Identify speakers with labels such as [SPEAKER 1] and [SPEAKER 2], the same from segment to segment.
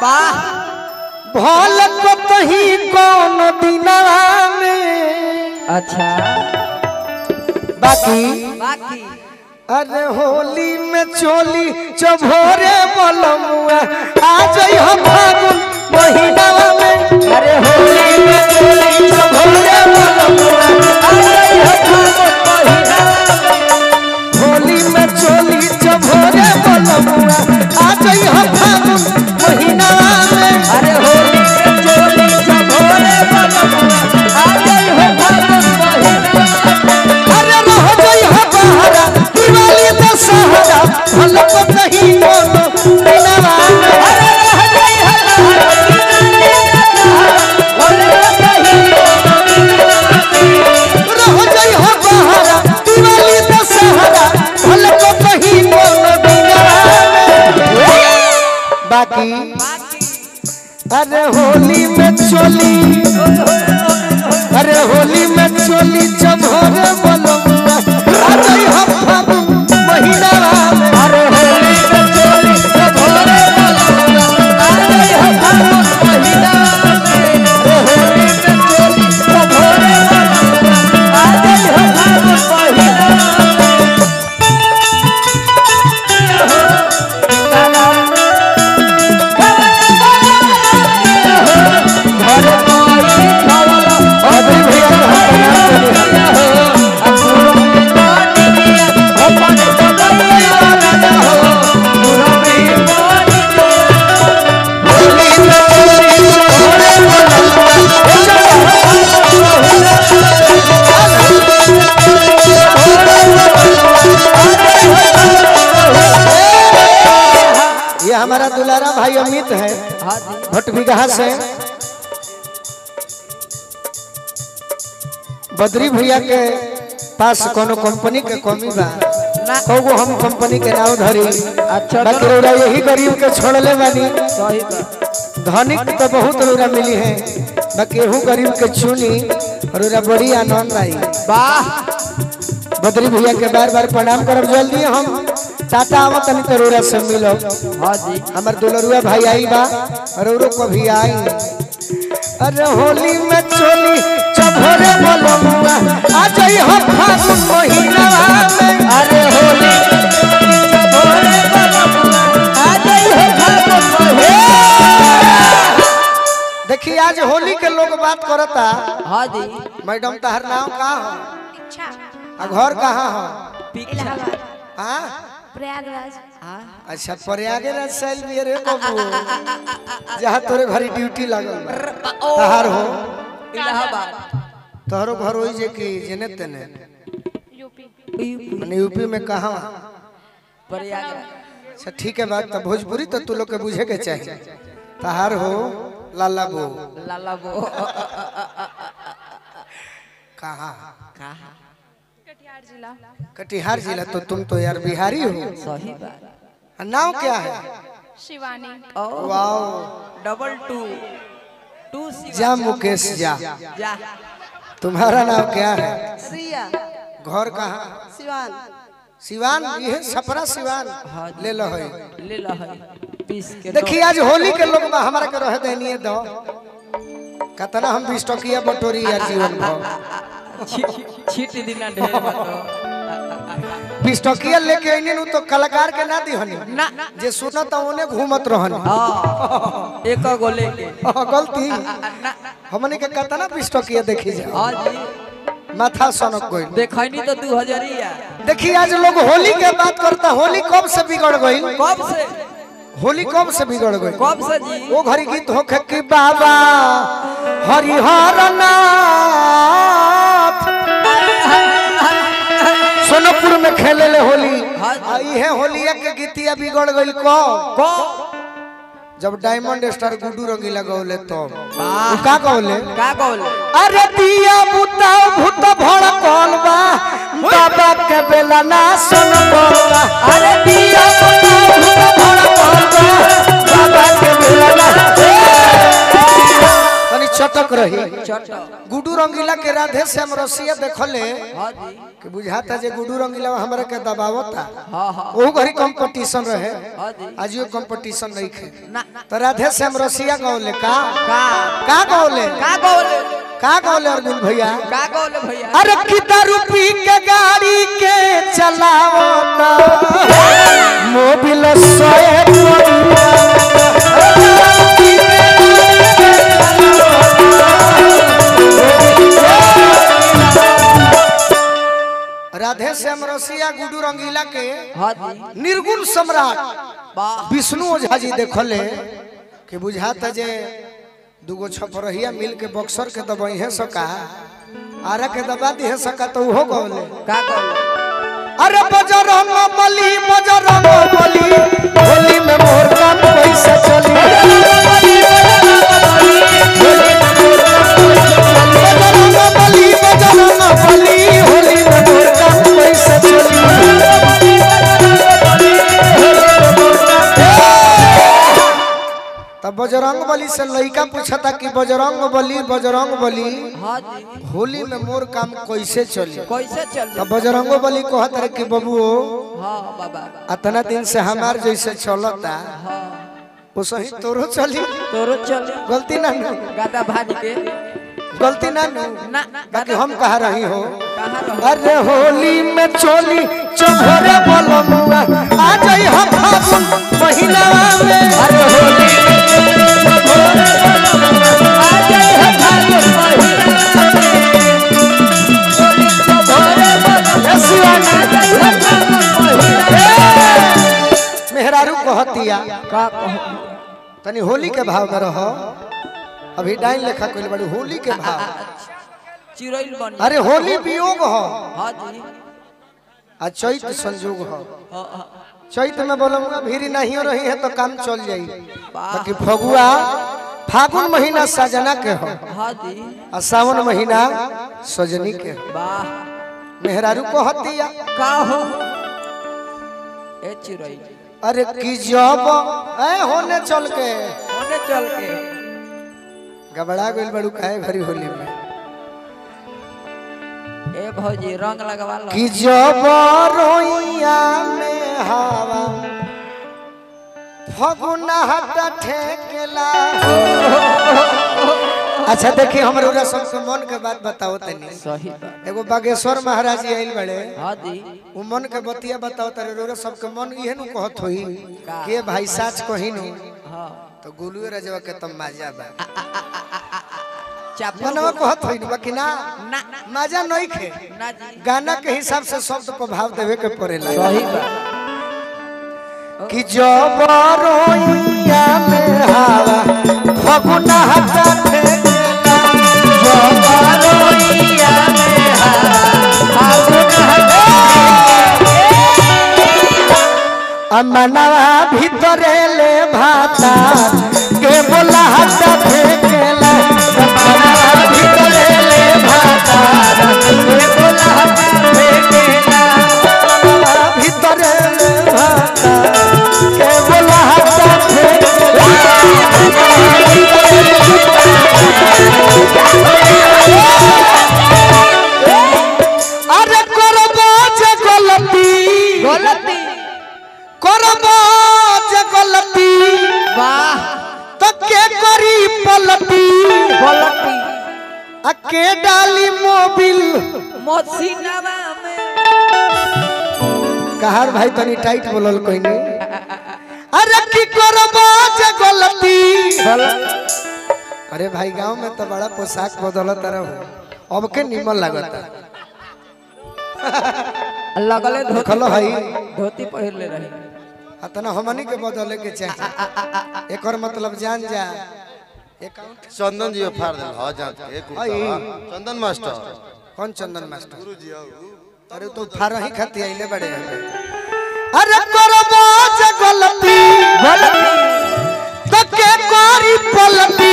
[SPEAKER 1] वाह
[SPEAKER 2] भल कतही कौन दिनवा में
[SPEAKER 1] अच्छा
[SPEAKER 2] बाकी
[SPEAKER 1] बाकी
[SPEAKER 2] अरे होली में चोली चभोरे बलमुआ आ जाई हम फागुन महीनावा में
[SPEAKER 1] अरे होली में चोली
[SPEAKER 2] चभोरे बलमुआ
[SPEAKER 1] आ गई है फागुन महीना
[SPEAKER 2] होली में चोली चभोरे बलमुआ आ जाई हम फागुन महीनावा में
[SPEAKER 1] अरे होली में चोली चभोरे बलमुआ आ गई है फागुन महीना
[SPEAKER 2] अरे रह जाई हम बहरा दिवाली दशहरा भल कतही कौन दिनवा में
[SPEAKER 1] अरे रह गई है होली में कहीं
[SPEAKER 2] रह जाई हो बहरा दिवाली दशहरा भल को कहीं मोन दिनवा बाकी अरे होली में चोली अरे होली में चोली चभोरे बलमुआ आ जाई हम फागुन महीनावा में
[SPEAKER 1] अरे होली में चोली चभोरे बलमुआ आ गई है फागुन महीना अरे होली में चोली चभोरे बलमुआ आ गई है फागुन महीना घर कोई खवला
[SPEAKER 2] अभी भैया को हम प्रणाम करिए। होली में चोली चभोरे बलमुआ ये हमारा दुलारा भाई अमित है भटबिगहा से बद्री भैया के पास कोनो कंपनी के कमी बा कौगो हम कंपनी के नाम धरी
[SPEAKER 1] अच्छा
[SPEAKER 2] बाकी रौरा यही गरीब के छोड़ले बानी
[SPEAKER 1] सही बात
[SPEAKER 2] धनिक तो बहुत रौरा मिली है बाकी एहू गरीब के चुनी रौरा बड़ी आनंद आई
[SPEAKER 1] वाह
[SPEAKER 2] बद्री भैया के बार बार प्रणाम करब जल्दी हम टाटा आवत तनी तो रौरा से मिलो
[SPEAKER 1] हाँ जी
[SPEAKER 2] हमार दुलरुआ भाई आई बा रौरो कभी आई अरे होली में चोली चभोरे बलमुआ आ जाई हम फागुन महीनावा में
[SPEAKER 1] अरे होली चभोरे बलमुआ आ गई है फागुन महीना
[SPEAKER 2] देखिए आज होली के लोग बात करता
[SPEAKER 1] हाँ जी
[SPEAKER 2] मैडम तहर नाम का हो
[SPEAKER 3] इच्छा
[SPEAKER 2] आ घर कहाँ हो
[SPEAKER 3] इलाहाबाद
[SPEAKER 2] हाँ
[SPEAKER 3] प्रयागराज
[SPEAKER 2] अच्छा प्रयागराज सैल भी रे बाबू जहाँ तोरे घरी ड्यूटी लगल बा तहार हो
[SPEAKER 1] इलाहाबाद
[SPEAKER 2] तोहरो घर होई जे कि जेने तेने
[SPEAKER 3] यूपी
[SPEAKER 2] माने यूपी में कहाँ
[SPEAKER 1] प्रयागराज
[SPEAKER 2] अच्छा ठीक है बात तो भोजपुरी तो तू लोग के बुझे के चाहिए तहार हो लाला बो
[SPEAKER 1] लाला बो
[SPEAKER 2] कहाँ
[SPEAKER 1] कहा
[SPEAKER 3] कटिहार जिला
[SPEAKER 2] कटिहार जिला तो तुम तो यार बिहारी हो
[SPEAKER 1] सही बात
[SPEAKER 2] नाम क्या है
[SPEAKER 3] Shivani
[SPEAKER 1] oh
[SPEAKER 2] wow
[SPEAKER 1] double two two C
[SPEAKER 2] जा मुकेश जा
[SPEAKER 1] जा
[SPEAKER 2] तुम्हारा नाम क्या है
[SPEAKER 4] सिया
[SPEAKER 2] घर कहाँ
[SPEAKER 4] सिवान
[SPEAKER 2] सिवान ये छपरा सिवान ले लो है
[SPEAKER 1] ले लो है बीस के
[SPEAKER 2] देखिए आज होली के लोग बा हमारा के रह देनिए दो कतना हम बीस टकिया बटोरी यार जीवन भर
[SPEAKER 1] दो। छी- छीट दिना ढेर बातो
[SPEAKER 2] बीस टकिया लेके आइने नु तो कलाकार के ना दिहनी
[SPEAKER 1] ना
[SPEAKER 2] जे सुनत ओने घूमत रहनी
[SPEAKER 1] हाँ एक गो लेके
[SPEAKER 2] हाँ, गलती हमने के कतना बीस टकिया देखी जा
[SPEAKER 1] हाँ जी
[SPEAKER 2] माथा सनक गई
[SPEAKER 1] देखनी तो दू हजारिया
[SPEAKER 2] देखिए आज लोग होली के बात करता होली कब से बिगड़ गई
[SPEAKER 1] कब से
[SPEAKER 2] होली कब से बिगड़ गई
[SPEAKER 1] कब से जी
[SPEAKER 2] वो घरी गीत होखे कि बाबा हरिहर नाथ सोनपुर में खेले ले होली
[SPEAKER 1] हाँ जी।
[SPEAKER 2] आ इहे होलिया के गीतिया बिगड़ गइल को
[SPEAKER 1] को
[SPEAKER 2] जब डायमंड स्टार गुड्डू रंगीला गौले तो
[SPEAKER 1] वाह।
[SPEAKER 2] का गौले
[SPEAKER 1] का बोले
[SPEAKER 2] अरे दिया बुता भूत भड़कल बा बाबा के बेला ना सुन बोला अरे दिया बुता भूत भड़कल बा बाबा के बेला ना तनी चटक रही
[SPEAKER 1] चट
[SPEAKER 2] गुडू रंगीला के राधे श्याम रसिया देखले
[SPEAKER 1] हाँ जी
[SPEAKER 2] कि बुझाता जे गुडू रंगीला हमरा के दबावता
[SPEAKER 1] हाँ हाँ
[SPEAKER 2] ओहू घरी कंपटीशन रहे
[SPEAKER 1] हाँ जी
[SPEAKER 2] आज यो कंपटीशन नहीं खे
[SPEAKER 1] ना
[SPEAKER 2] तो राधे श्याम रसिया गौले का
[SPEAKER 1] का
[SPEAKER 2] का गौले
[SPEAKER 1] का गोले
[SPEAKER 2] का गौले अर्जुन भैया
[SPEAKER 1] का गोले भैया
[SPEAKER 2] अरे कितना रुपी के गाड़ी के चलावता मोबिल सोए राधे श्याम रसिया गुडू रंगीला के
[SPEAKER 1] हाँ जी
[SPEAKER 2] निर्गुण सम्राट
[SPEAKER 1] वाह
[SPEAKER 2] विष्णु ओझा जी देखले कि बुझाता जे दूगो छपरहिया मिल के बक्सर के दबाई सका आरा के दबा दी सका तो उहो गौले
[SPEAKER 1] का गोले
[SPEAKER 2] अरे बजरंग बली बजरंग बली होली में मोर काम पैसा चली बजरंग बली बजरंग बली होली में मोर काम पैसा चली तब बजरंग बली से लड़का पूछता कि बजरंग बली बजरंग बली
[SPEAKER 1] हाँ जी
[SPEAKER 2] होली में मोर काम कैसे चली
[SPEAKER 1] कैसे चल
[SPEAKER 2] तब बजरंगो बली कहत रहे कि बबुओ
[SPEAKER 1] हाँ बाबा
[SPEAKER 2] अतना दिन से हमार जैसे चलता
[SPEAKER 1] हाँ
[SPEAKER 2] वो सही तोरो चली
[SPEAKER 1] तोरो चल
[SPEAKER 2] गलती ना नु
[SPEAKER 1] गादा भाज के
[SPEAKER 2] गलती ना नु
[SPEAKER 1] ना ना
[SPEAKER 2] बाकी हम कहा रही हो
[SPEAKER 1] कहाँ रहो
[SPEAKER 2] अरे होली में चोली चोरे बोलमुआ आ जाई हम फागुन महीना में अरे होली
[SPEAKER 1] आ जाए हम फागुन महीना
[SPEAKER 2] मेहरारू कहतिया
[SPEAKER 1] का कहो
[SPEAKER 2] तनी होली के भाव में रहो अभी डाइन लेखा कोई बड़ी होली के भाव
[SPEAKER 1] चिड़ैल बन
[SPEAKER 2] अरे होली वियोग हो
[SPEAKER 1] हाँ जी
[SPEAKER 2] आ चैत संजोग हो
[SPEAKER 1] हाँ हाँ
[SPEAKER 2] चैत में बोलूंगा भीड़ नहीं रही है तो काम चल जाई
[SPEAKER 1] वाह
[SPEAKER 2] बाकी फगुआ फागुन महीना सजना के हो
[SPEAKER 1] हाँ जी
[SPEAKER 2] आ सावन महीना सजनी के हो
[SPEAKER 1] वाह
[SPEAKER 2] मेहरारू को हतिया
[SPEAKER 1] का हो ए चिड़ैल
[SPEAKER 2] अरे की जब ए होने चल के
[SPEAKER 1] होने चल के
[SPEAKER 2] गबड़ा गइल बड़ू काहे भरी होली में
[SPEAKER 1] ए भौजी रंग लगवा लो
[SPEAKER 2] कि जब रोइया में हवा फगुना हट ठेकेला अच्छा देखिए हमरे उरा सबके मन के बात बताओ तनी
[SPEAKER 1] सही बात
[SPEAKER 2] एगो बागेश्वर महाराज जी आइल बड़े
[SPEAKER 1] हाँ जी
[SPEAKER 2] उ मन के बतिया बताओ तरे रोरा सबके मन इहे नु कहत होई के भाई साच कही नु
[SPEAKER 1] हाँ
[SPEAKER 2] तो गुलुए रजवा के तम मजा बा
[SPEAKER 1] चापल
[SPEAKER 2] मनवा कहत होई नु बाकी ना
[SPEAKER 1] ना
[SPEAKER 2] मजा नहीं खे
[SPEAKER 1] ना जी
[SPEAKER 2] गाना के हिसाब से शब्द पर भाव देवे के पड़ेला
[SPEAKER 1] सही बात
[SPEAKER 2] कि जब रोइया में हवा फगुना हटा ठेकेला जब रोइया में हवा फगुना हटा अमनवा भीतरे ले भाता के बोला हटा फेकेला अमनवा भीतरे ले भाता के बोला हटा फेकेला अमनवा भीतरे ले भाता के बोला हटा फेकेला अरे करबो जे गलती
[SPEAKER 1] गलती
[SPEAKER 2] करबो जे गलती
[SPEAKER 1] वाह
[SPEAKER 2] तो के करी पलटी
[SPEAKER 1] गलती
[SPEAKER 2] आ के डाली मोबिल
[SPEAKER 1] मोसीनावा में
[SPEAKER 2] कहार भाई तनी टाइट बोलल कोई नहीं अरे की करबो जे गलती
[SPEAKER 1] गलती
[SPEAKER 2] अरे भाई गांव में तो बड़ा पोशाक बदलत रहो अब के निमन लागता
[SPEAKER 1] लगले धोती
[SPEAKER 2] देखलो भाई
[SPEAKER 1] धोती पहिर ले रही
[SPEAKER 2] अतना हमनी के बदले के चाहिए एकर मतलब जान जा अकाउंट
[SPEAKER 4] चंदन जी फाड़ दे हाँ जान के कुर्ता
[SPEAKER 2] आई।
[SPEAKER 4] बा। चंदन मास्टर
[SPEAKER 2] कौन चंदन मास्टर अरे तो फारा ही खाती आइले बड़े अरे करबो जे गलती तो के करी पलटी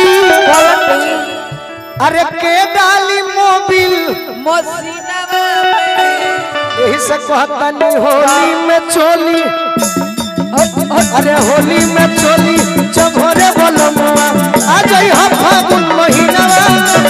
[SPEAKER 2] अरे के डाली मोबिल
[SPEAKER 1] मोसीनावा में
[SPEAKER 2] यही से कहतनी होली में चोली अरे होली में चोली चभोरे बोलमुआ आ जाई हम फागुन महीना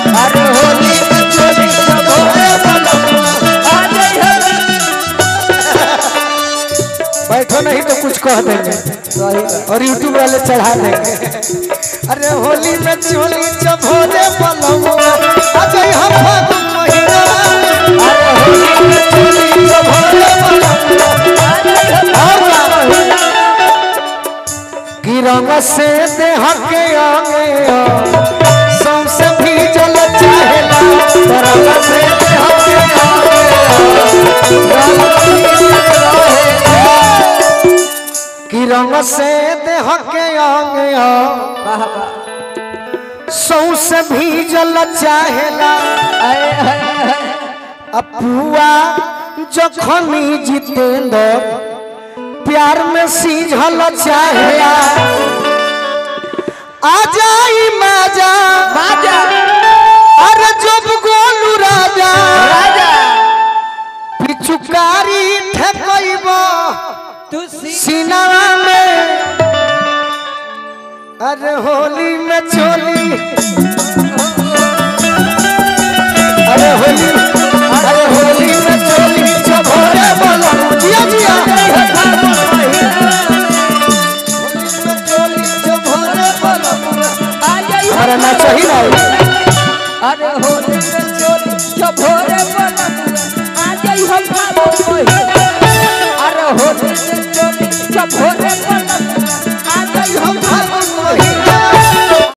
[SPEAKER 2] कह देंगे और यूट्यूब वाले चढ़ा देंगे अरे होली में चोली चभोरे बलमुआ अजय हम फागुन महीना अरे होली में चोली चभोरे बलमुआ और का? कि रंग से देह के आगे सौसे भी जल चाहेला रंग से देह के आगे रंग भी रहेला। कि रंग से देह के आगे सौसे भी जल चाहेला अपुआ जखनी जितेंद्र प्यार में सीझल चाहेला आ जाई माजा
[SPEAKER 1] माजा
[SPEAKER 2] अरे जब गोलू राजा
[SPEAKER 1] राजा
[SPEAKER 2] पिचुकारी ठेकइब
[SPEAKER 1] तू सी
[SPEAKER 2] सीनावा में अरे होली में चोली अरे होली अरे होली में चोली चभोरे बोलो जिया जिया होली में चोली चभोरे बोलो हमारा नाच ही ना होई।
[SPEAKER 1] अरे होली में चोली जो भोरे बोला आ जाई हम फागुन महीना